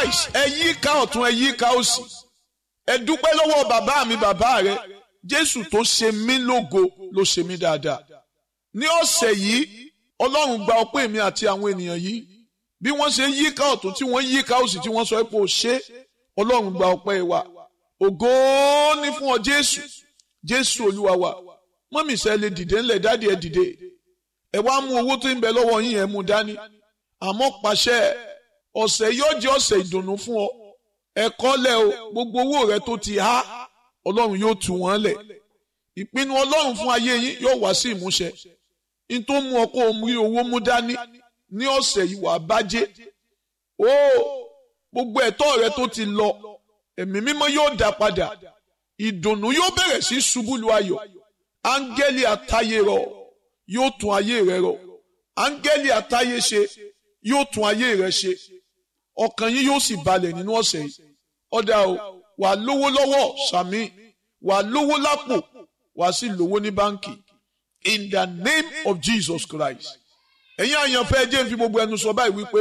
nice ẹ yí ká ọ̀tún ẹ yí ká òsì ẹ dúpẹ́ lọ́wọ́ bàbá mi bàbá rẹ jésù tó ṣe mí lógo ló ṣe mí dáadáa ní ọ̀sẹ̀ yìí ọlọ́run gba ọpẹ́ mi àti àwọn ènìyàn yìí bí wọ́n ṣe yí ká ọ̀tún tí wọ́n yí ká òsì tí wọ́n sọ pé ó ṣe ọlọ́run gba ọpẹ́ wa ògo ní fún ọ jésù jésù olúwa wa mọ́mí sẹ́ lè dìde ńlẹ̀ dáàdi ẹ dìde ẹ wá mú owó tó ń bẹ lọ́wọ́ yín ẹ mú dání àmọ́ pàṣẹ ọ̀sẹ̀ yóò jẹ́ ọ̀sẹ̀ ìdùnnú fún ọ ẹ̀kọ́ lẹ̀ o gbogbo owó rẹ tó ti há ọlọ́run yóò tú wọn lẹ̀ ìpinnu ọlọ́run fún ayé yín yóò wá sí ìmúṣẹ n tó mú ọ kó o rí owó mú dání ní ọ̀sẹ̀ yìí wàá bájé o gbogbo ẹ̀tọ́ rẹ tó ti lọ ẹ̀mí mímọ́ yóò dá padà ìdùnnú yóò bẹ̀rẹ̀ sí ṣubú lu ayọ̀ áńgẹ́lì àtayé rọ yóò tún ayé rẹ rọ áńgẹ́lì àtayé ṣe yóò tún ayé rẹ ṣe ọkàn yín yóò sì balẹ̀ nínú ọ̀sẹ̀ yìí ọ̀dà o wà lówó lọ́wọ́ sàmì wà lówó lápò wà sí lówó ní báǹkì in the name of Jesus Christ ẹ̀yin àyànfẹ́ jẹ́ fi gbogbo ẹnu sọ báyìí wípé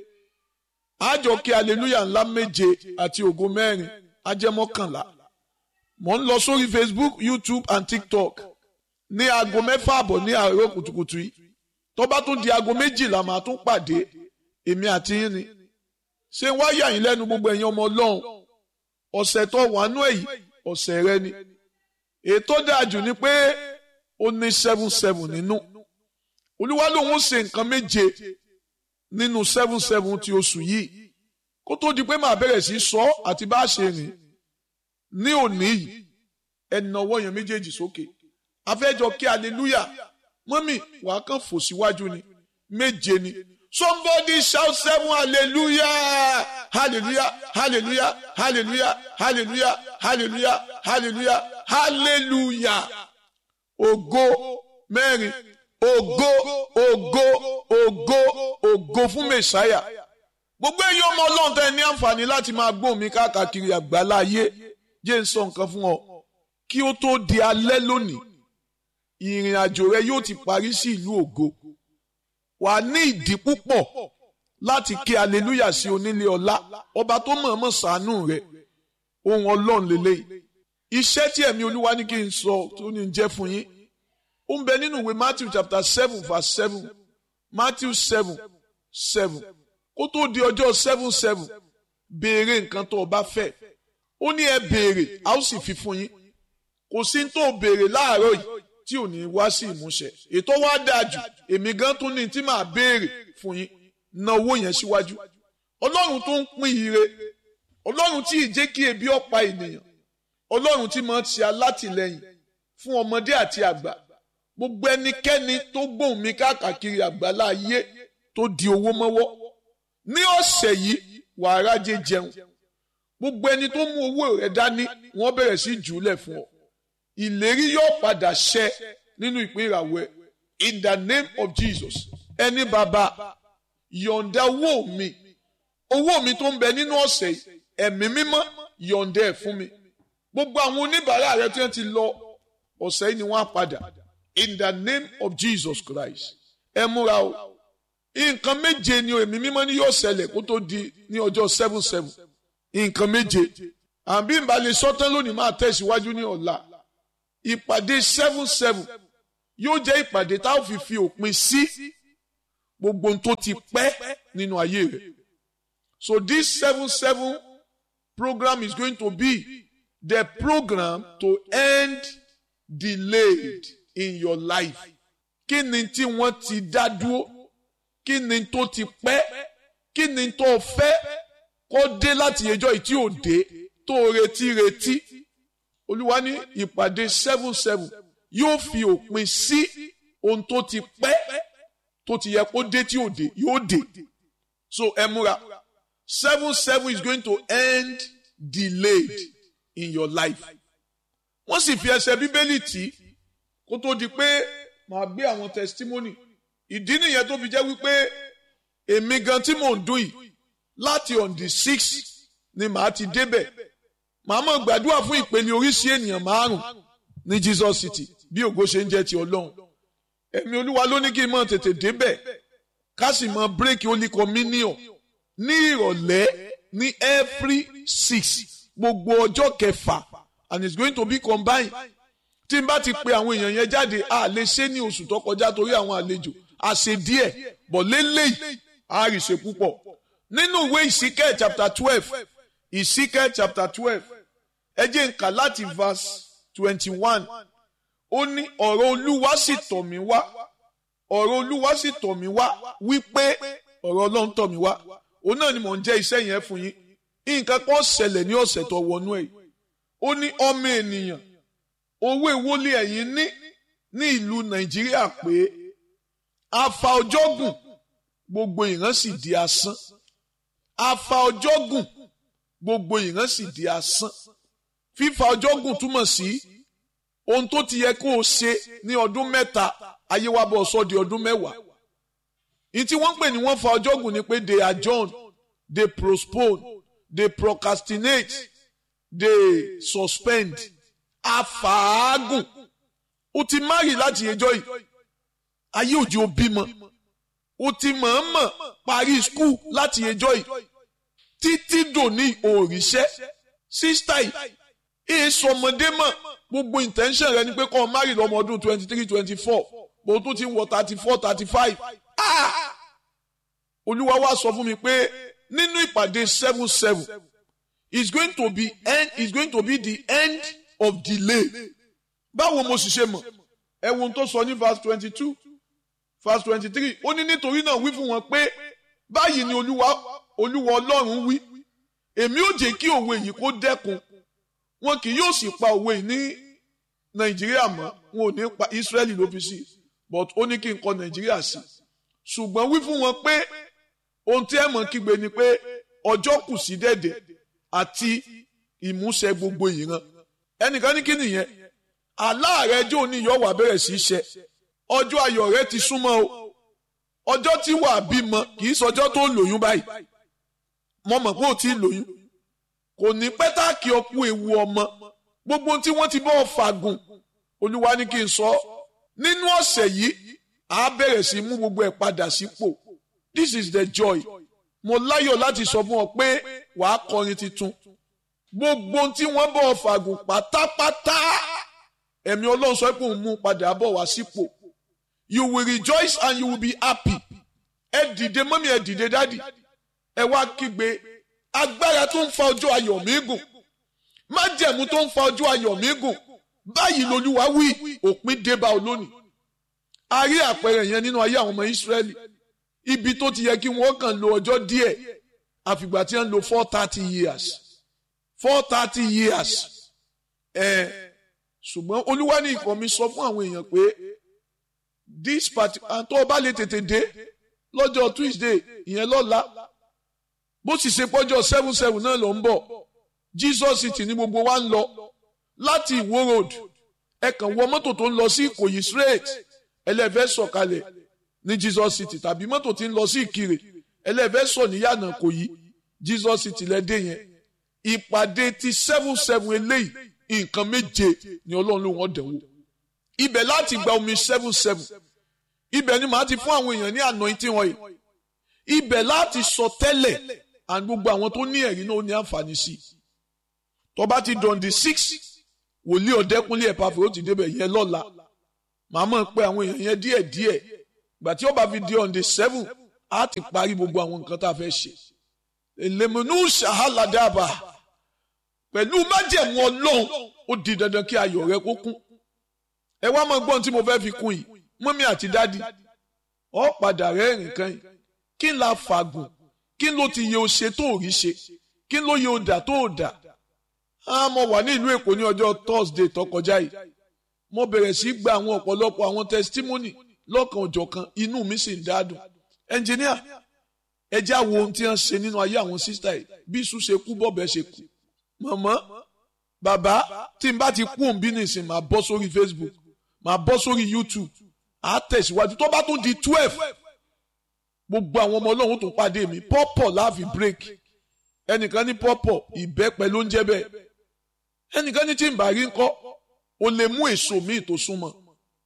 àjọ kí hallelujah ńlá méje àti ògo mẹ́rin ajẹ́mọ́kànlá mò ń lọ sórí Facebook YouTube and TikTok ní aago mẹ́fà àbọ̀ ní àárọ̀ kùtùkùtù yìí tó bá tún di aago méjìlá màá tún pàdé èmi àti yín ni ṣé wá yà yín lẹ́nu gbogbo ẹ̀yin ọmọ ọlọ́run ọ̀sẹ̀ tó wà nú èyí ọ̀sẹ̀ rẹ ni ètò dájú ni pé ó ní seven seven nínú olúwa lòun ó ṣe nǹkan méje nínú seven seven ti oṣù yìí kó tó di pé màá bẹ̀rẹ̀ sí sọ àti bá a ṣe rìn ní òní yìí ẹnà ọwọ́ yẹn méjèèjì sókè afẹ́jọ kí hallelujah mọ́mì wàá kàn fò síwájú ni méje ni somebody shout seven hallelujah hallelujah hallelujah hallelujah hallelujah hallelujah hallelujah hallelujah ògo mẹ́rin ògo ògo ògo ògo fún mẹ̀sáyà gbogbo èyí ọmọ ọlọ́run tẹ́ ní àǹfààní láti máa gbóhùn mi káàkiri àgbálá ayé jẹ́ ń sọ nǹkan fún ọ kí ó tó di alẹ́ lónìí ìrìn àjò rẹ yóò ti parí sí ìlú ògo wà ní ìdí púpọ̀ láti ké aleluya sí onílé ọlá ọba tó mọ̀ọ́mọ̀ ṣàánú rẹ ohun ọlọ́run lélẹ́yìí iṣẹ́ tí ẹ̀mí olúwa ní kí n sọ tó ní jẹ́ fún yín ó ń bẹ nínú ìwé Matthew chapter seven verse seven Matthew seven seven kó tó di ọjọ́ seven seven béèrè nǹkan tó o bá fẹ́ ó ní ẹ béèrè a ó sì fi fún yín kò sí tó o béèrè láàárọ̀ yìí tí ò ní wá sí ìmúṣẹ ètò wa dáa jù èmi gan tún ní tí màá béèrè fún yín na owó yẹn síwájú ọlọ́run tó ń pín ire ọlọ́run tí ì jẹ́ kí ebi ọ̀pá ènìyàn ọlọ́run tí máa ń ṣe alátìlẹyìn fún ọmọdé àti àgbà gbogbo ẹnikẹ́ni tó gbóhùn mi káàkiri àgbàlá ayé tó di owó mọ́wọ́ ní ọ̀sẹ̀ yìí wàá rájẹ jẹun gbogbo ẹni tó mú owó rẹ dání wọ́n bẹ̀rẹ̀ sí jùúlẹ̀ fún ọ ìlérí yóò padà ṣẹ nínú ìpín ìràwọ̀ ẹ in the name of Jesus ẹni bàbá yọ̀ǹda owó mi owó mi tó ń bẹ nínú ọ̀sẹ̀ yìí ẹ̀mí mímọ́ yọ̀ǹda ẹ̀ fún mi gbogbo àwọn oníbàárà rẹ tí wọ́n ti lọ ọ̀sẹ̀ yìí ni wọ́n á padà in the name of Jesus Christ ẹ múra o nǹkan méje ni ẹ̀mí mímọ́ ni yóò ṣẹlẹ̀ kó tó di ní ọjọ́ seven seven nǹkan méje àbí ìbálẹ̀ sọ́tán lónìí máa tẹ̀síwájú ní ọ̀la ìpàdé seven seven yóò jẹ́ ìpàdé tá a fi fi òpin sí gbogbo ohun tó ti pẹ́ nínú ayé rẹ̀ so this seven seven program is going to be the program to end delayed in your life kí ni tí wọ́n ti dá dúró kí ni tó ti pẹ́ kí ni tó fẹ́ kó dé láti ẹjọ́ yìí tí ò dé tó retí retí olúwa ní ìpàdé seven seven yóò fi òpin sí ohun tó ti pẹ́ tó ti yẹ kó dé tí ò dé yóò dé so ẹ múra seven seven is going to end delayed in your life wọ́n sì fi ẹsẹ̀ bíbélì tì kó tó di pé màá gbé àwọn testimony ìdí nìyẹn tó fi jẹ́ wípé èmi gan tí mò ń dún yìí láti on the six ni màá ti débẹ̀ màá mọ̀ gbàdúrà fún ìpele oríṣi ènìyàn márùn ní Jesus City bí ògo ṣe ń jẹ́ ti Ọlọ́run ẹ̀mí Olúwa ló ní kí n mọ̀ tètè débẹ̀ ká sì mọ̀ bírèkì Holy Communion ní ìrọ̀lẹ́ ní every six gbogbo ọjọ́ kẹfà and it's going to be combined tí n bá ti pe àwọn èèyàn yẹn jáde a lè ṣe ní oṣù tó kọjá torí àwọn àlejò a ṣe díẹ̀ bọ̀ lélẹ́yìí a rí ṣe púpọ̀ nínú ìwé ìsíkẹ́ chapter twelve ìsíkẹ́ chapter twelve ẹ jẹ́ n kà láti verse twenty-one ó ní ọ̀rọ̀ olúwa sì tọ̀ mí wá ọ̀rọ̀ olúwa sì tọ̀ mí wá wípé ọ̀rọ̀ ọlọ́run tọ̀ mí wá òun náà ni mò ń jẹ́ iṣẹ́ yẹn fún yín nǹkan kan ṣẹlẹ̀ ní ọ̀sẹ̀ tó wọnú ẹ̀ ó ní ọmọ ènìyàn owó ìwọlé ẹ̀yìn ní ní ìlú nàìjíríà pé afa ọjọ́ gùn gbogbo ìran sì di asán afa ọjọ́ gùn gbogbo ìran sì di asán fífa ọjọ́ gùn túmọ̀ sí ohun tó ti yẹ kó o ṣe ní ọdún mẹ́ta ayé wa bọ̀ sọ di ọdún mẹ́wàá ní tí wọ́n ń pè ní wọ́n fa ọjọ́ gùn ni pé they adjourn they postpone they procrastinate they suspend afaagun o ti márì láti ẹjọ́ yìí ayé òjì ò bímọ o ti mọ̀ọ́mọ̀ parí skul láti ẹjọ́ yìí títí dòní òrìṣẹ́ sísítà yìí èyí sọmọdé mọ̀ gbogbo intention rẹ ni pé kọ́ ọ márì lọ́mọ ọdún twenty three twenty four bó tún ti wọ thirty four thirty five olúwa wá sọ fún mi pé nínú ìpàdé seven seven is going to be end is going to be the end of delay báwo mo sì ṣe mọ̀ ẹ wo ohun tó sọ ní verse twenty two verse twenty three ó ní nítorí náà wí fún wọn pé báyìí ni olúwa olúwa ọlọ́run wí èmi ò jẹ́ kí òwe yìí kó dẹ́kun wọn kì yóò sì pa òwe yìí ní nàìjíríà mọ́ wọn ò ní pa israẹli ló fi sí but ó ní kí n kọ nàìjíríà sí ṣùgbọ́n wí fún wọn pé ohun tí ẹ mọ̀ kígbe ni pé ọjọ́ kù sí dẹ̀dẹ̀ àti ìmúṣẹ gbogbo ìran ẹnìkan ní kí nìyẹn aláàrẹ jẹ́ òní yóò wá bẹ̀rẹ̀ sí í ṣẹ ọjọ́ ayọ̀ rẹ ti súnmọ́ o ọjọ́ tí wàá bímọ kì í sọjọ́ tó lóyún báyìí mo mọ̀ pé ò tí ì lóyún kò ní pẹ́tàkì ọkú ewu ọmọ gbogbo tí wọ́n ti bọ́ fàgùn olúwa ní kí n sọ nínú ọ̀sẹ̀ yìí a bẹ̀rẹ̀ sí mú gbogbo ẹ̀ padà sípò this is the joy mo láyọ̀ láti sọ fún ọ pé wàá kọrin tuntun gbogbo tí wọ́n bọ̀ fàgùn pátápátá ẹ̀mí ọlọ́run sọ pé òun mú padà bọ̀ wá sípò you will rejoice and you will be happy ẹ dìde mọ́mí ẹ dìde dádì ẹ wá kígbe agbára tó ń fa ọjọ́ ayọ̀ mi gùn májẹ̀mú tó ń fa ọjọ́ ayọ̀ mi gùn báyìí lolúwa wí òpin débá olónìí a rí àpẹẹrẹ yẹn nínú ayé àwọn ọmọ ìsírẹ́lì ibi tó ti yẹ kí wọ́n kàn lo ọjọ́ díẹ̀ àfìgbà tí wọ́n lo four thirty years four thirty years ẹ̀ ṣùgbọ́n olúwa ní ìkọ́ mi sọ fún àwọn èèyàn pé this party àtọ́ ọba lè tètè dé lọ́jọ́ tuesday ìyẹn lọ́la bó sì ṣe pọ́jọ́ seven seven náà ló ń bọ̀ jesus city ní gbogbo wa ń lọ láti ìwó road ẹ kàn wọ mọ́tò tó ń lọ sí ìkòyí straight ẹlẹ́fẹ́ sọ̀kalẹ̀ ní jesus city tàbí mọ́tò tí ń lọ sí ìkirè ẹlẹ́fẹ́ sọ níyànà kòyí jesus city lẹ́dẹ̀ yẹn ìpàdé ti seven seven eléyìí nǹkan méje ni ọlọ́run ló wọ́n dẹ̀wò ibẹ̀ láti gba omi seven seven ibẹ̀ ni màá ti fún àwọn èèyàn ní anointing oil ibẹ̀ láti sọ tẹ́lẹ̀ and gbogbo àwọn tó ní ẹ̀rí náà ó ní àǹfààní sí i tó bá ti dọ̀ǹdì six wòlíì ọ̀dẹ́kúnlé ẹ̀ pàfẹ́ ó ti débẹ̀ yẹn lọ́la màá mọ̀ pé àwọn èèyàn yẹn díẹ̀ díẹ̀ gbà tí ó bá fi di ọ̀ǹdì seven á ti parí gbogbo àwọn nǹkan tá a fẹ́ ṣe èlèmọ̀nù ṣàhálàdàbà pẹ̀lú májẹ̀mú ọlọ́run ó di dandan kí ayọ̀ rẹ kó kún ẹ wá mọ gbọ́n tí mo fẹ́ fi kún yìí mọ́mí àti dádì ọ padà rẹ́rìn kan yìí kí n la fàgùn kí n ló ti yẹ o ṣe tó ò rí ṣe kí n ló yẹ o dà tó ò dà á mo wà ní ìlú èkó ní ọjọ́ thursday tó kọjá yìí mo bẹ̀rẹ̀ sí gba àwọn ọ̀pọ̀lọpọ̀ àwọn testimony lọ́kan òjọ̀kan inú mi sì ń dádùn ẹnjìníà ẹ já wo ohun tí wọ́n ṣe nínú ayé àwọn sísítà yìí bí iṣu ṣe kú bọ́ọ̀bẹ ṣe kú mọ̀mọ́ bàbá tí n bá ti kú òun bí nìsín máa bọ́ sórí facebook máa bọ́ sórí youtube àá tẹ̀síwájú tó bá tún di twelve gbogbo àwọn ọmọ ọlọ́run tó pàdé mi pọ́pọ̀ láàfin break ẹnìkan ní pọ́pọ̀ ìbẹ́pẹ ló ń jẹ́ bẹ́ẹ̀ ẹnìkan ní tí n bá rí ńkọ́ o lè mú èso míì tó súnmọ́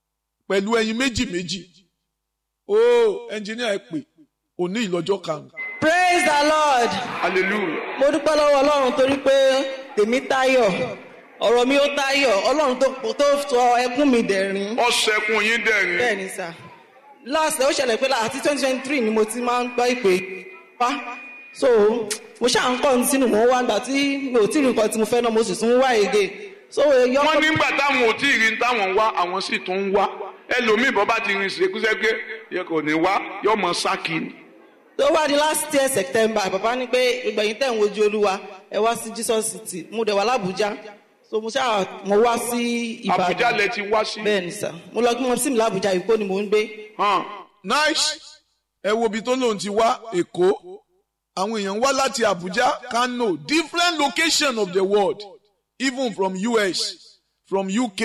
pẹ̀lú ẹyin méjì méjì ó ẹnjìníà ẹ pè òní ìlọ́jọ́ karùn-ún praise the lord hallelujah. mo dúpẹ́ lọ́wọ́ ọlọ́run torí pé tèmi táyọ̀ ọ̀rọ̀ mi ó táyọ̀ ọlọ́run tó tó sọ ẹkún mi dẹ̀rín ọ̀sẹ̀kùn yín dẹ̀rín. bẹ́ẹ̀ ni sà last ó ṣẹlẹ̀ pé àti twenty twenty three ni mo ti máa ń gbọ́ ìpè wá so mo ṣáà ń kọ́ ní sínú mò ń wá gbà tí mi ò tí ì rí nǹkan tí mo fẹ́ náà mo sì tún wá èdè so yọ wọ́n nígbà táwọn ò tí ì rí ní táwọn ń wá àwọn sì tún ń wá ẹlòmíì bọ́ bá ti rin ṣèkúṣẹ́gbé yẹ kò ní wá yọ mọ sákì ni. tó wá di last year september bàbá ní pé ìgbẹ̀yìn tẹ̀ ń wojú olúwa ẹ wá sí jesus city mo dẹ̀ wá lábújá so mo ṣáà mo wá sí àbújá ìbàdàn lẹ ti wá sí. bẹ́ẹ̀ ni sà mo lọ kí mo sí mi lábújá èkó ni mò ń gbé hàn nice ẹ wo ibi tó lóun ti wá èkó àwọn èèyàn wá láti abuja kano different location of the world even from us from uk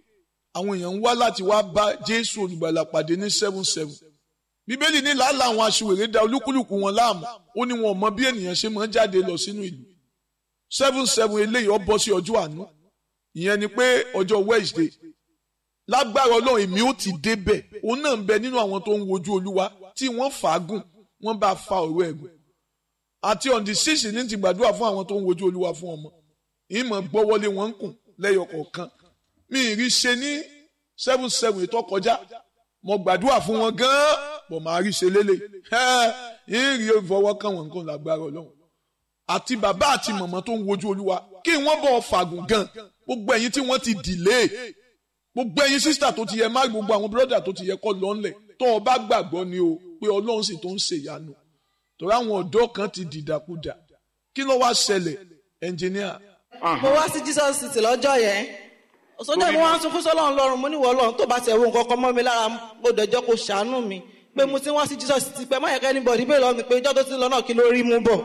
àwọn èèyàn wá láti wá bá jésù olùgbàlà pàdé ní seven seven bíbélì ní làálàá àwọn aṣiwèrè da olúkúlùkù wọn láàmú ó ní wọn ò mọ bí ènìyàn ṣe máa ń jáde lọ sínú ìlú seven seven eléyìí ó bọ́ sí ọjọ́ àánú ìyẹn ni pé ọjọ́ wednesday lágbára ọlọ́run èmi ó ti débẹ̀ òun náà ń bẹ nínú àwọn tó ń wojú olúwa tí wọ́n fàágùn wọ́n bá fa ọ̀rọ̀ ẹ̀gùn àti on the six ní ti gbàdúrà fún àwọn tó ń wojú olúwa fún ọmọ ìmọ̀ gbọ́wọ́lé wọn ń kùn lẹ́yọ kọ̀ọ̀kan mi ì rí ṣe ní seven seven ètò kọjá mo gbàdúrà fún wọn gan-an bọ̀ máa rí ṣe lélẹ̀ ẹ̀ ń rí ìfọwọ́kàn wọn nǹkan lágbára ọlọ́run àti bàbá àti màmá tó ń wojú olúwa kí wọ́n bọ̀ fàgùn gan gbogbo ẹ̀yin tí wọ́n ti dìlé gbogbo ẹ̀yin sísítà tó ti yẹ má gbogbo àwọn bírọ́dà tó ti yẹ kọ́ lọ́nlẹ̀ tó o bá gbàgbọ́ ni o pé ọlọ́run sì tó ń ṣe ìyanu torí àwọn ọ̀dọ́ kan ti dìdàkudà kí ló wá ṣẹlẹ̀ ẹnjìníà mo wá sí jesus city lọ́jọ́ yẹn sọjọ́ mo wá ń sunkún sọ́lọ́run lọ́run mo níwọ̀ ọlọ́run tó bá ti ẹ̀wọ̀n nǹkan kan mọ́ mi lára mo dẹ̀jọ́ kó ṣàánú mi pé mo ti wá sí jesus city pé má yẹ kẹ́ni bọ̀ níbẹ̀ lọ́mi pé ìjọ́ tó ti lọ náà kí ló rí mú bọ̀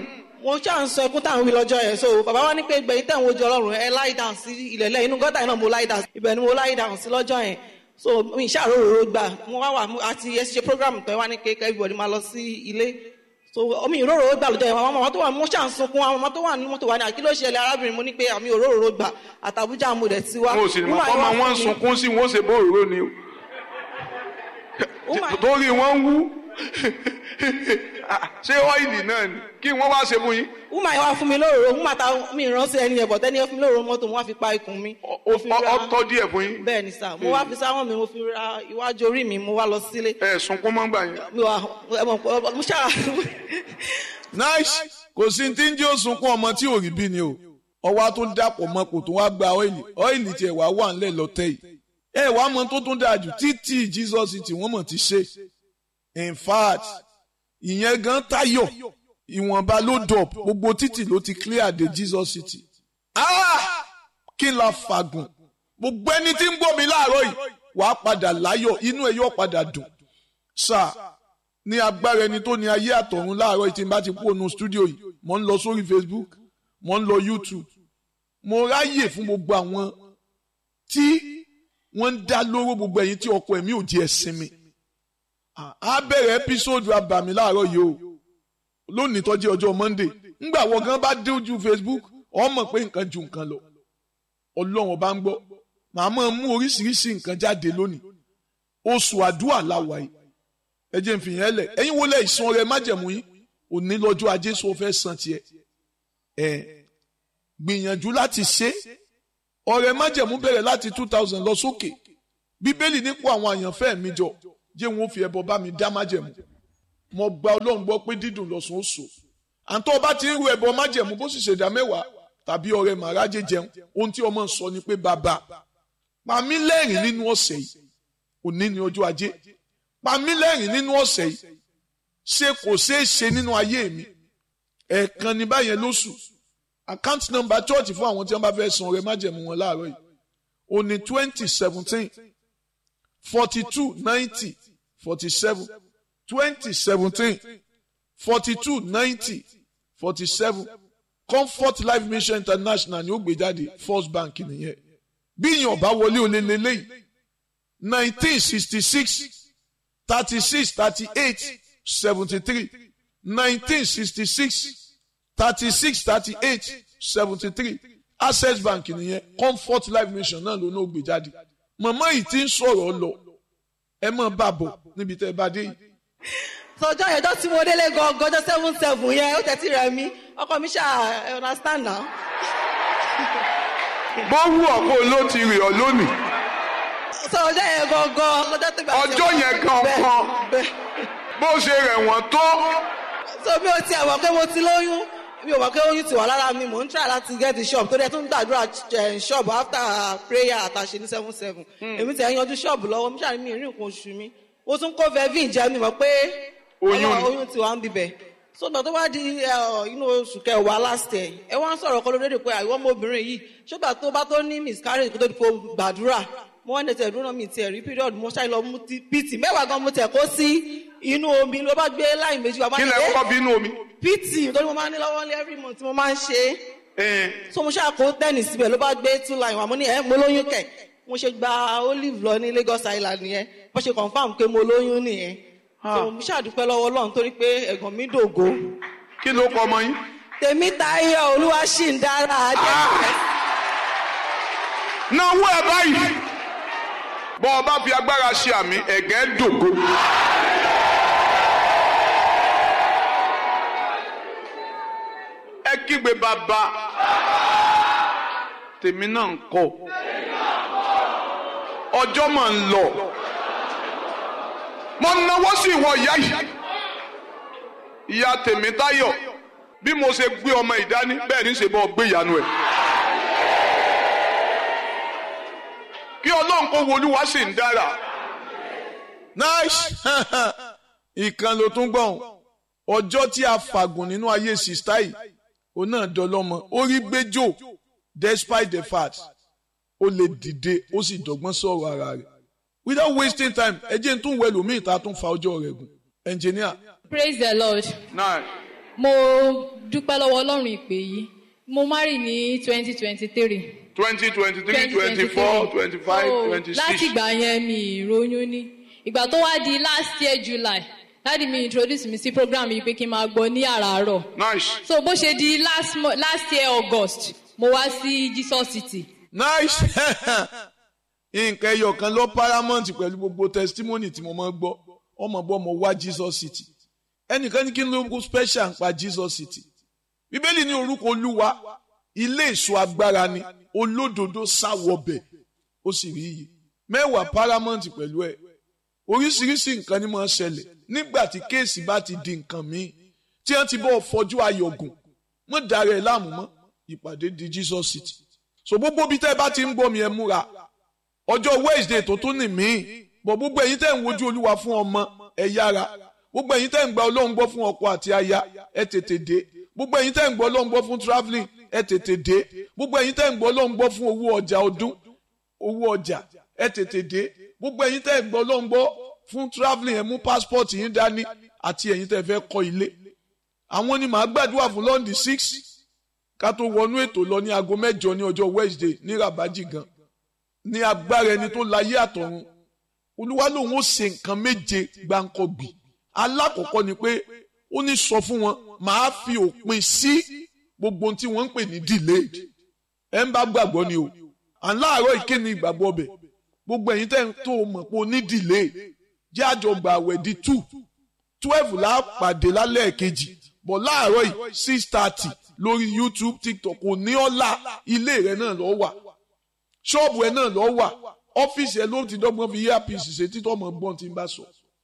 mo ṣáà ń sọ ẹkún táwọn wí lọ́jọ́ yẹn so bàbá wa ní pé gbẹ̀yìn tẹ̀ ń wojú ọlọ́run ẹ láì dàn sí ilẹ̀ lẹ́yìn inú gọ́tà yìí náà mo láì dàn sí ibẹ̀ ni mo láì dàn sí lọ́jọ́ yẹn so mi ṣàròrò gbà mo wá wà àti ẹ ṣe program tó wá ní kékeré everybody máa lọ sí ilé so omi ìróró gbà lọ́jọ́ yẹn àwọn ọmọ tó wà mo ṣà ń sunkún àwọn ọmọ tó wà ní mọ́tò wà ní àkílò ṣẹlẹ̀ arábìnrin mo ní pé àmì òróró gbà àtàbújá mo dẹ̀ ti wá. wọn ò sì mọ ọmọ wọn ń sunkún sí wọn ó ṣe bóòrò ni o Woman- torí wọn ń wú ṣé ọ́ìlì náà ni kí wọ́n wá ṣe fún yín wúmà yẹn wá fún mi lóróró wúmà ta mi ìránṣẹ́ ẹni yẹn bọ̀ tẹ́ni yẹn fún mi lóróró mọ́tò mo wá fi pa ikùn mi. Ọ- Mo fi ra- ọ- ọtọ́ díẹ̀ fún yín bẹ́ẹ̀ ni sà mo wá fi sáwọn mi mo fi ra iwájú orí mi mo wá lọ sílé. ẹ sunkún mọ́ gbà yẹn mi wà ẹ mọ̀ pé mo ṣáà nice kò sí tí ń jẹ́ òsunkún ọmọ tí ò rí bí ni o ọwọ́ tó dàpọ̀ mọ́ kò tó wá gba ọ́ìlì ọ́ìlì tiẹ̀ wá wà ńlẹ̀ lọ́tẹ̀ yìí ẹ wàá mọ tó tún dáa jù títí jesus tí wọ́n mọ̀ ti ṣe in fact ìyẹn gan tayọ ìwọ̀nba ló dọ̀p gbogbo títì ló ti clear de jesus city ah kí la fàgùn gbogbo ẹni tí ń gbọ́ mi láàárọ̀ yìí wàá padà láyọ̀ inú ẹ̀ yóò padà dùn sáà ní agbára ẹni tó ní ayé àtọ̀run láàárọ̀ yìí tí n bá ti kú ònú stúdíò yìí mo ń lọ sórí facebook mo ń lọ youtube mo ráyè fún gbogbo àwọn tí wọ́n ń dá lóró gbogbo ẹ̀yin tí ọkọ ẹ̀mí ò di ẹ̀sìn mi á bẹ̀rẹ̀ ẹ́písòdù abàmì láàárọ̀ yìí o lónìí tó jẹ́ ọjọ́ monday ńgbà wọ́n gan bá dé ojú facebook o mọ̀ pé nǹkan ju nǹkan lọ ọlọ́run ọba ń gbọ́ màá máa mú oríṣiríṣi nǹkan jáde lónìí oṣù àdúrà láwa yìí ẹ jẹ́ n fi yẹn lẹ̀ ẹ̀yin wo lẹ̀ ìsan rẹ májẹ̀mú yín òní lọ́jọ́ ajé sọ fẹ́ san tiẹ̀ ẹ̀ gbìyànjú láti ṣe ọrẹ májẹ̀mú bẹ̀rẹ̀ láti two thousand lọ sókè bíbélì nípò àwọn àyànfẹ́ mi jọ jẹ́ wọn ó fi ẹbọ bá mi dá májẹ̀mú mo gba ọlọ́run gbọ́ pé dídùn lọ́sùn ó so àǹtọ́ ọba ti ń ru ẹbọ májẹ̀mú bó sì ṣèdá mẹ́wàá tàbí ọrẹ màrájẹ jẹun ohun tí ọmọ ń sọ ni pé bàbá pa mí lẹ́rìn nínú ọ̀sẹ̀ yìí òní ni ọjọ́ ajé pa mí lẹ́rìn nínú ọ̀sẹ̀ yìí ṣe kò ṣeé ṣe nínú ayé mi ẹ̀ẹ̀kan ní báyẹn lóṣù account number church fún àwọn tí wọ́n bá fẹ́ san ọrẹ májẹ̀mú wọn láàárọ̀ yìí ó ní twenty seventeen forty two ninety forty seven twenty seventeen forty two ninety forty seven comfort life mission international ni ó gbé jáde first bank nìyẹn bí ìyàn bá wọlé olè lélẹ́yìí nineteen sixty six thirty six thirty eight seventy three nineteen sixty six thirty six thirty eight seventy three access bank nìyẹn comfort life mission náà ló náà gbé jáde màmá yìí ti ń sọ̀rọ̀ lọ ẹ mọ̀ bá bọ̀ níbi tẹ́ ẹ bá dé yìí. sọjọ́ yẹn ọjọ́ tí mo délé gangan ọjọ́ seven seven yẹn ó tẹ̀sí rẹ̀ mí ọkọ mi ṣáà ẹ understand now. bó wù ọ́ kó ló ti rè ọ́ lónìí sọ ọjọ́ yẹn gangan ọjọ́ tó bá Ọjọ́ yẹn gangan. bẹ́ẹ̀ bó ṣe rẹ̀ wọ́n tó so bí o tiẹ̀ mọ̀ pé mo ti lóyún mi ò mọ̀ pé oyún ti wà lára mi mò ń try láti get the shop tó dẹ̀ tún gbàdúrà eh, shop after prayer àtàṣe ní seven seven èmi tẹ̀ ń yanjú shop lọ́wọ́ mi ṣàní mi ìrìn nǹkan oṣù mi mo tún kó vevin jẹ́ mi mọ̀ pé Oyún Ọlọ́run- ni. oyún ti wà ń bibẹ̀ so gbà tó wá di eh, inú oṣù kẹwàá last year ẹ wá ń sọ̀rọ̀ kọ́ lóde pé àìwọ́ ọmọbìnrin yìí ṣùgbà tó bá tó ní miscarriage kó tó di kó gbàdúrà mo wá ní tẹ̀ dúró náà mi tiẹ̀ rí period mo ṣáà lọ mú ti- pt mẹ́wàá gan mo tẹ̀ kó sí inú omi ló bá gbé láì méjì wá bá kí ní, lẹ "Eh, kọ́kọ́ bínú omi. pt torí mo máa ń ní lọ́wọ́ ní every month mo máa ń ṣe é Ẹn, so mo ṣáà kó tẹ́nì síbẹ̀ ló bá gbé two line wà mo ní ẹ̀ mo lóyún kẹ̀ mo ṣe gba olive lọ ní Lagos Island nìyẹn bó ṣe confam pé mo lóyún nìyẹn so mo ṣáà dúpẹ́ lọ́wọ́ Ọlọ́run torí pé ẹ̀gàn mi dògo kí ló kọ ọmọ yín. tèmi Táyọ̀ olúwa ṣì ń dára ajé náwó ẹ báyìí bọ́ ọ bá fi agbára ṣe àmì ẹ̀gẹ́ dògo. ẹ kígbe bàbá tèmi náà ń kọ ọjọ́ mà ń lọ mo náwó sí ìwọ ìyá yìí ìyá tèmi táyọ̀ bí mo ṣe gbé ọmọ ìdání bẹ́ẹ̀ ní ṣe bọ́ gbé ìyanu ẹ̀. kí ọlọ́run kó wolúwa sì ń dára. nice ìkan ló tún gbọ̀n ọjọ́ tí a fàgùn nínú ayé sista yìí òun náà dọlọ́mọ ó rí gbẹ́jọ́ despite the fact ó lè dìde ó sì dọ́gbọ́n sọ̀rọ̀ ara rẹ̀ without wasting time ẹ jẹ́ n tún wẹ̀ lómi ìta tún fa ọjọ́ rẹ̀ gùn engineer praise the lord náà mo dúpẹ́ lọ́wọ́ ọlọ́run ìpè yìí mo marry ní twenty twenty three twenty twenty three twenty four twenty five twenty láti six ìgbà yẹn mi ìròyìn ní ìgbà tó wá di last year july láti mi introduce mi sí program yìí pé kí n máa gbọ́ ní àràárọ̀ nice so bó ṣe di last, mo- last year august mo wá sí jesus city nice nǹkan ẹyọ kan lọ paramount pẹ̀lú gbogbo testimony tí mo máa ń gbọ́ ọmọ bọ́ mo wá jesus city ẹnìkan ní kí n ló kó special ń pa jesus city bíbélì ní orúkọ olúwa ilé èso agbára ni olódodo sáwọbẹ̀ ó sì rí iyì mẹ́wàá paramount pẹ̀lú ẹ̀ oríṣiríṣi nǹkan ni máa ń ṣẹlẹ̀ nígbà tí kéèsì bá ti di nǹkan míì tí wọ́n ti bọ́ fọjú ayọ̀gùn mọ́ dára ẹ̀ láàmú mọ́ ìpàdé di jesus city so gbogbo bí tẹ́ ẹ bá ti ń gbọ́ mi ẹ múra ọjọ́ wednesday tó tún nì mí bọ̀ gbogbo ẹ̀yin tẹ́ ń wojú olúwa fún ọmọ ẹ yára gbogbo ẹ̀yin tẹ́ ń gba ọlọ́run gbọ́ fún ọkọ àti aya ẹ tètè dé gbogbo ẹ̀yin tẹ́ ń gbọ́ ọlọ́run gbọ́ fún travelling ẹ tètè dé gbogbo ẹ̀yin tẹ́ ń gbọ́ ọlọ́run gbọ́ fún owó ọjà ọdún owó ọjà ẹ tètè dé gbogbo ẹ̀yin tẹ́ ń gbọ́ ọlọ́run gbọ́ fún travelling ẹ mú passport yín dání àti ẹ̀yin tẹ́ fẹ́ kọ́ ilé àwọn ni màá gbàdúrà fún lọ́ndì six ká tó wọnú ètò lọ ní aago mẹ́jọ ní ọjọ́ wednesday ní rabaji gan ní agbára ẹni tó láyé àtọ̀run olúwa lòun ó ṣe nǹkan méje gbáǹkọ́gbì alákọ̀ọ́kọ́ ni pé ó ní sọ fún wọn màá fi òpin sí gbogbo ohun tí wọ́n ń pè ní delayed ẹ ń bá gbàgbọ́ ni o à ń láàárọ̀ ìkéni ìgbàgbọ́ ọbẹ̀ gbogbo ẹ̀yin tẹ́ ń tó o mọ̀ pé o ní delay jẹ́ àjọ gbà àwẹ̀ di two twelve la pàdé lálẹ́ kejì bọ̀ láàárọ̀ yìí six thirty lórí youtube tiktok kò ní ọ̀la ilé rẹ̀ náà lọ́ wà ṣọ́ọ̀bù ẹ̀ náà lọ́ wà ọ́fíìsì ẹ̀ ló ti dọ́gbọ́n fi earpiece ṣe títọ́ ọmọ gbọ́n tí ń bá sọ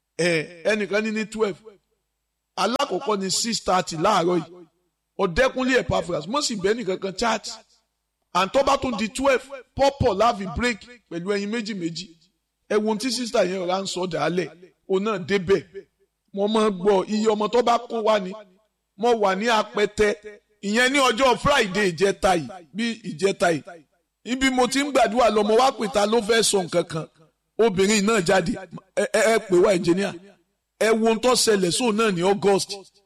ẹ̀ ẹnìkan ní ní twelve alákọ̀ọ́kọ́ ní six thirty láàárọ̀ yìí ọ̀dẹ́kunlé epaphras mo sì bẹ́ẹ̀ nìkan kan chat àǹtọ́ bá tún di twelve pọ́pọ̀ láàfin break pẹ̀lú ẹyin méjì méjì ẹ̀wọ̀n tí sísá yẹn rà ń sọ dàálẹ̀ òun náà débẹ̀ mo máa gbọ́ iye ọmọ tó bá kó wá ni mo wà ní apẹtẹ ìyẹn ní ọjọ́ friday ìjẹta yìí bí ìjẹta yìí ibi mo ti ń gbàdúrà lọ mo wá pè ta ló fẹ́ sọ nǹkan kan obìnrin náà jáde ẹ ẹ ẹ pè wá engineer ẹ wo ohun tó ṣẹlẹ̀ sóun náà ní august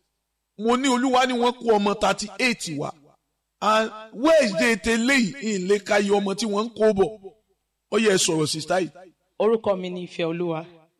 mo ní olúwa ni wọ́n kó ọmọ thirty eight wá and wednesday tẹ́lẹ̀ yìí ìlé ka iye ọmọ tí wọ́n ń kó bọ̀ ó yẹ sọ̀rọ̀ sísá yìí. orúkọ mi ni ìfẹ́ olúwa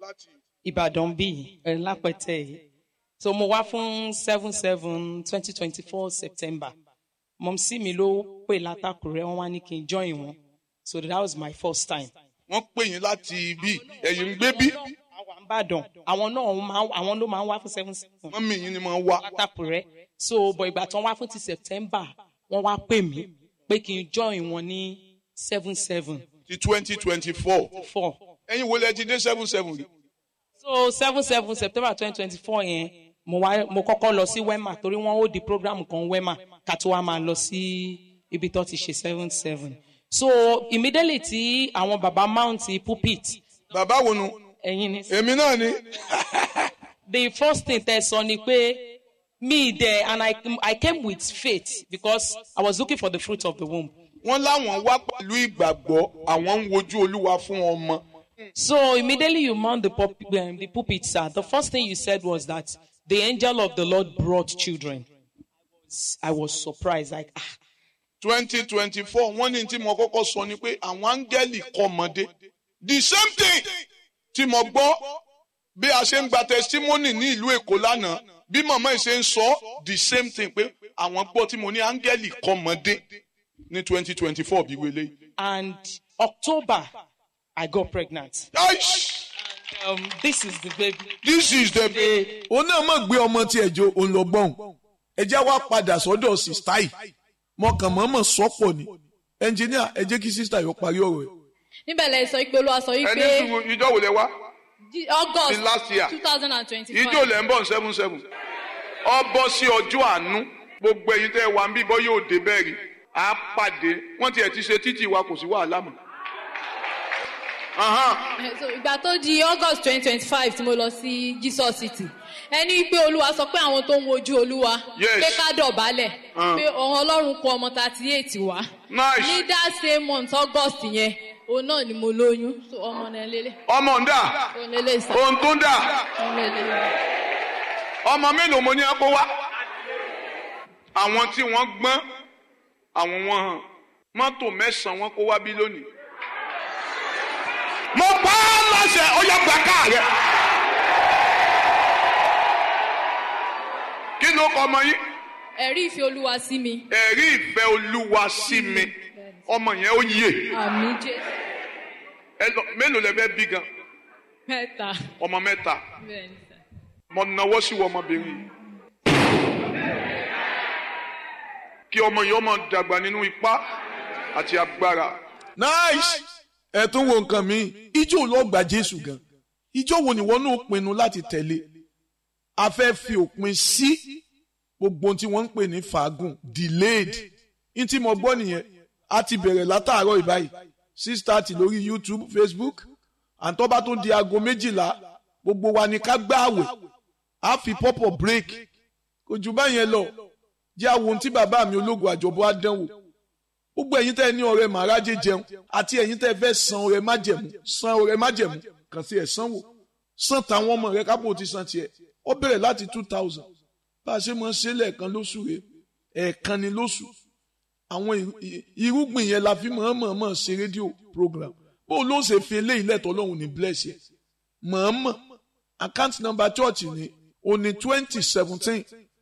ìbàdàn bíi ẹ̀ lápẹ̀tẹ̀ yìí so mo wá fún seven seven twenty twenty four september mọ̀mísí mi ló pè látàkùrẹ́ wọn wá ní kí n join wọn so that was my first time. wọ́n pè yín láti ibi ẹ̀yìn ń gbé bí. àwa ń ìbàdàn àwọn náà máa àwọn ló máa ń wá fún seven seven mọ́mí yín ni máa ń wá. látàpùrẹ́ so bọ̀ ìgbà tán wá fún ti september wọ́n wá pè mí pé kí n join wọn ní seven seven ti twenty twenty four. four ẹ̀yin wo lẹ ti dé seven seven rí. so seven seven september twenty twenty four yẹn mo wá mo kọ́kọ́ lọ sí wema torí wọ́n ó di program kan wema ká tó wá máa lọ sí ibi tó ti ṣe seven seven so immediately tí àwọn baba mount pulpit bàbá wo nu. ẹ̀yin ni èmi náà ni. the first thing tẹ sọ ni pé me there and I, I came with faith because I was looking for the fruit of the womb. wọ́n láwọn wá pẹ̀lú ìgbàgbọ́ àwọn ń wojú olúwa fún ọmọ. So immediately you mount the, pulp, um, the pulpit, sir. The first thing you said was that the angel of the Lord brought children. I was surprised, like, ah, twenty twenty four wọ́n ní tí mo kọ́kọ́ sọ ni pé àwọn áńgẹ́lì kọ́mọdé. the same thing tí mo gbọ́ bí a ṣe ń gba testimony ní ìlú èkó lánàá bí màmá yìí ṣe ń sọ the same thing pé àwọn gbọ́ tí mo ní áńgẹ́lì kọ́mọdé ní twenty twenty four bí wele. and October, I got pregnant. Aish! Um, this is the baby. this is the day. òun náà mọ̀ gbé ọmọ tí ẹ̀jọ̀ òun lọ gbọ́n ẹ já wá padà sọ́dọ̀ sista yìí mọ̀kàn mọ́mọ́ sọ́pọ̀ ni ẹnjìníà ẹ jẹ́ kí sista yóò parí ọ̀rọ̀ ẹ̀. níbẹ̀ lẹ sọ pé olúwa sọ ẹni wípé sùn ìjọ wò lẹ wá Jí- august in last year. two thousand and ìjọ twenty-five lẹ ń bọ̀ seven seven ọ bọ́ sí ọjọ́ àánú gbogbo ẹ̀yin tẹ́ ẹ wà ń bí bọ́ yóò dé bẹ́ẹ̀ rí a pàdé wọ́n tiẹ̀ ti ṣe títì wa kò sí wàhálà mọ́. Ahan. so ìgbà tó di august twenty twenty-five tí mo lọ sí jesus city ẹni pé olúwa sọ pé àwọn tó ń wojú olúwa Yes. pé ká dọ̀bálẹ̀ Ah. pé ọ̀hún ọlọ́run kó ọmọ thirty eight wá Nice. ní that same month august yẹn òun náà ni mo lóyún so ọmọ náà lélẹ̀ ọmọ ń dà òun lélẹ̀ sá ohun tó ń dà òun lélẹ̀ ọmọ mélòó mo ní ẹ kó wá. àwọn tí wọ́n gbọ́n àwọn wọn hàn mọ́tò mẹ́sàn-án wọn kó wá bí lónìí. mo pa á láṣẹ ó yẹ gba káà rẹ. kí ló kọ ọmọ yín. ẹ̀rí ìfẹ́ olúwa sí mi ẹ̀rí ìfẹ́ olúwa sí mi ọmọ yẹn ó yè àmì jésù ẹ lọ mélòó lẹ fẹ́ bí gan mẹ́ta ọmọ mẹ́ta bẹ́ẹ̀ ni sá. mo nawọ́ sí wọ ọmọbìnrin yìí kí ọmọ yìí ọmọ dàgbà nínú ipá àti agbára nice ẹ tún wo nǹkan mi ijó ló gba jésù gan ijó wo ni wọn náà pinnu láti tẹ̀lé a fẹ́ fi òpin sí gbogbo ohun tí wọ́n ń pè ní fàágùn delayed ní tí mo gbọ́ nìyẹn a ti bẹ̀rẹ̀ látàárọ̀ ìbáyìí six thirty lórí youtube facebook àtọ́bá tó di aago méjìlá gbogbo wa ni ká gbá àwẹ̀ a fi pọ́pọ̀ break kò jù báyẹn lọ jẹ́ àwọn ohun tí bàbá mi ológun àjọbọ̀ á dánwò gbogbo ẹ̀yin tẹ́ ẹ ní ọrẹ màrájẹ jẹun àti ẹ̀yin tẹ́ ẹ fẹ́ san ọrẹ májẹ̀mú san ọrẹ májẹ̀mú kàn sí ẹ̀ sanwó san tàwọn ọmọ rẹ kápò ti san tiẹ̀ ó bẹ̀rẹ̀ láti two thousand bá a ṣe máa ń ṣe lẹ́ẹ̀kan lóṣù rẹ ẹ̀ẹ̀kan ni lóṣù àwọn irú- i- irúgbìn yẹn la fi mọ̀ọ́mọ̀ ṣe rédíò program bó ló ṣe fi eléyìí lẹ́tọ̀ ọlọ́run ní bless yẹ mọ̀ọ́mọ̀ account number church ni o ní twenty seventeen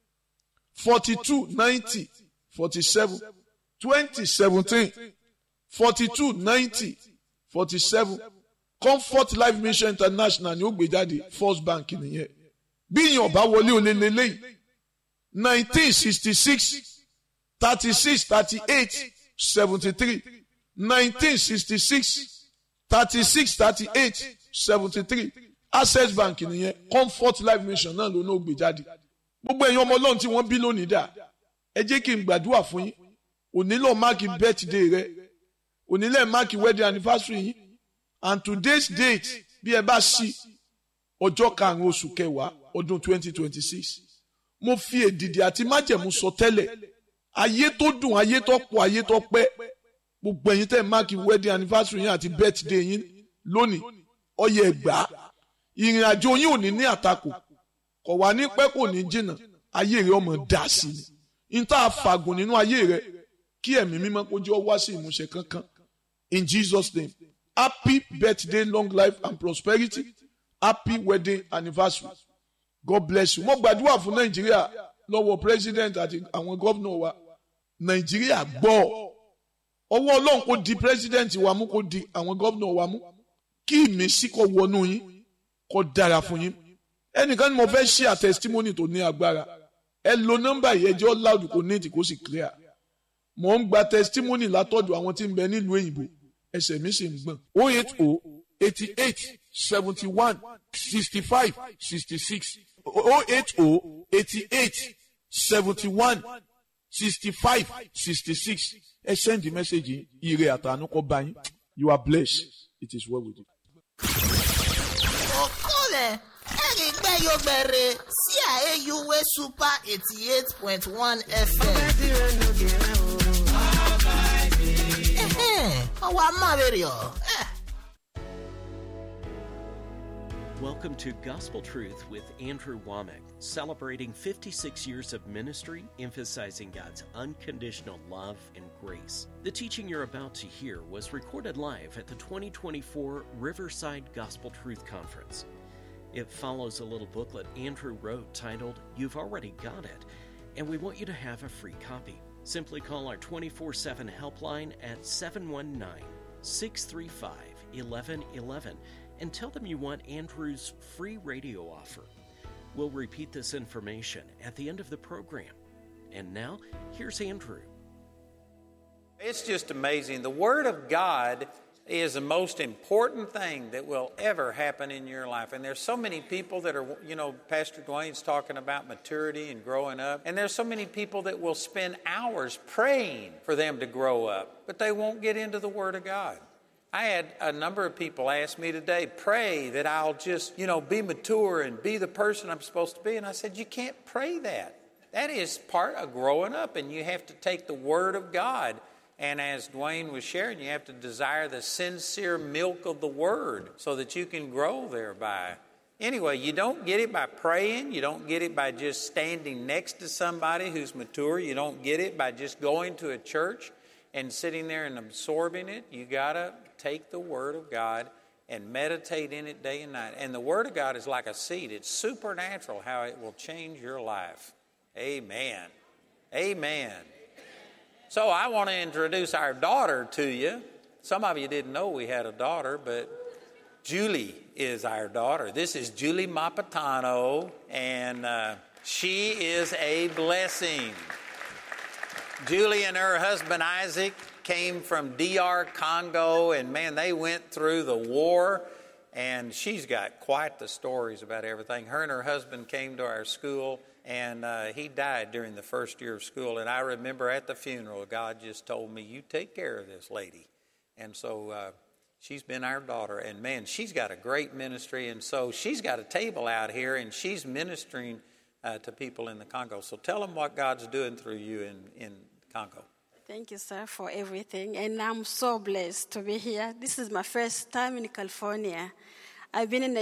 forty two ninety forty seven twenty seventeen forty two ninety forty seven comfort life mission international ni ó gbé jáde first bank nìyẹn bí ìyàn bá wọlé olè lélẹ́yìí nineteen sixty six thirty six thirty eight seventy three nineteen sixty six thirty six thirty eight seventy three access bank nìyẹn comfort life mission náà ló náà gbé jáde gbogbo ẹ̀yin ọmọ ọlọ́run tí wọ́n bí lónìí dà ẹ jẹ́ kí n gbàdúrà fún yín onílò máàkì birthday rẹ onílẹ̀ máàkì wedding anniversary yín and today's date bí ẹ bá sí ọjọ́ karùn-ún oṣù kẹwàá ọdún twenty twenty six mo fi èdìdì àti májẹ̀mú sọ tẹ́lẹ̀ ayé tó dùn ayé tó pọ̀ ayé tó pẹ́ gbogbo ẹ̀yin tẹ́ máàkì wedding anniversary yín àti birthday yín lónìí ọyẹ ẹgbàá ìrìn àjò yín ò ní ní àtakò kò wá ní pẹ́ kò ní jìnnà ayé rẹ ọmọ dà sí ni n tá a fàgùn nínú ayé rẹ kí ẹ̀mí mímọ́ kó jẹ́ ọ wá sí ìmúṣẹ kankan in Jesus name happy birthday long life and prosperity happy wedding anniversary God bless you mo gbàdúrà fún Nàìjíríà lọ́wọ́ president àti àwọn gómìnà wa Nàìjíríà gbọ́ ọwọ́ Ọlọ́run kò di president wa mú kò di àwọn gómìnà wa mú kí ìmísí kó wọnú yín kó dára fún yín ẹnìkan ni mo fẹ́ ṣe à testimony tó ní agbára ẹ lo nọ́mbà yìí ẹjọ́ loud kò ní ètì kó sì clear mo ń gba testimony látọ̀dọ̀ àwọn tí ń bẹ nílùú òyìnbó ẹsẹ̀ mi sì ń gbọ̀n o eight o eighty eight seventy one sixty five sixty six o eight o eighty eight seventy one sixty five sixty six ẹ send the message yìí ire àtàánú kó bá yín you are blessed it is well with you. okole erigbeyogbere sí àyèyúwé super eighty eight point one fm. ọwọ́ amáwèrè ọ̀. Welcome to Gospel Truth with Andrew Womack, celebrating 56 years of ministry, emphasizing God's unconditional love and grace. The teaching you're about to hear was recorded live at the 2024 Riverside Gospel Truth Conference. It follows a little booklet Andrew wrote titled, You've Already Got It, and we want you to have a free copy. Simply call our 24 7 helpline at 719 635 1111 and tell them you want Andrew's free radio offer. We'll repeat this information at the end of the program. And now, here's Andrew. It's just amazing. The Word of God is the most important thing that will ever happen in your life. And there's so many people that are, you know, Pastor Dwayne's talking about maturity and growing up. And there's so many people that will spend hours praying for them to grow up, but they won't get into the Word of God. I had a number of people ask me today, pray that I'll just, you know, be mature and be the person I'm supposed to be. And I said, you can't pray that. That is part of growing up, and you have to take the Word of God. And as Dwayne was sharing, you have to desire the sincere milk of the Word so that you can grow thereby. Anyway, you don't get it by praying. You don't get it by just standing next to somebody who's mature. You don't get it by just going to a church and sitting there and absorbing it. You got to take the Word of God and meditate in it day and night. And the Word of God is like a seed, it's supernatural how it will change your life. Amen. Amen. So I want to introduce our daughter to you. Some of you didn't know we had a daughter, but Julie is our daughter. This is Julie Mapatano, and uh, she is a blessing. Julie and her husband Isaac came from DR Congo, and man, they went through the war. And she's got quite the stories about everything. Her and her husband came to our school, and uh, he died during the first year of school. And I remember at the funeral, God just told me, You take care of this lady. And so uh, she's been our daughter. And man, she's got a great ministry. And so she's got a table out here, and she's ministering uh, to people in the Congo. So tell them what God's doing through you in, in Congo. Thank you, sir, for everything. And I'm so blessed to be here. This is my first time in California. I've been in the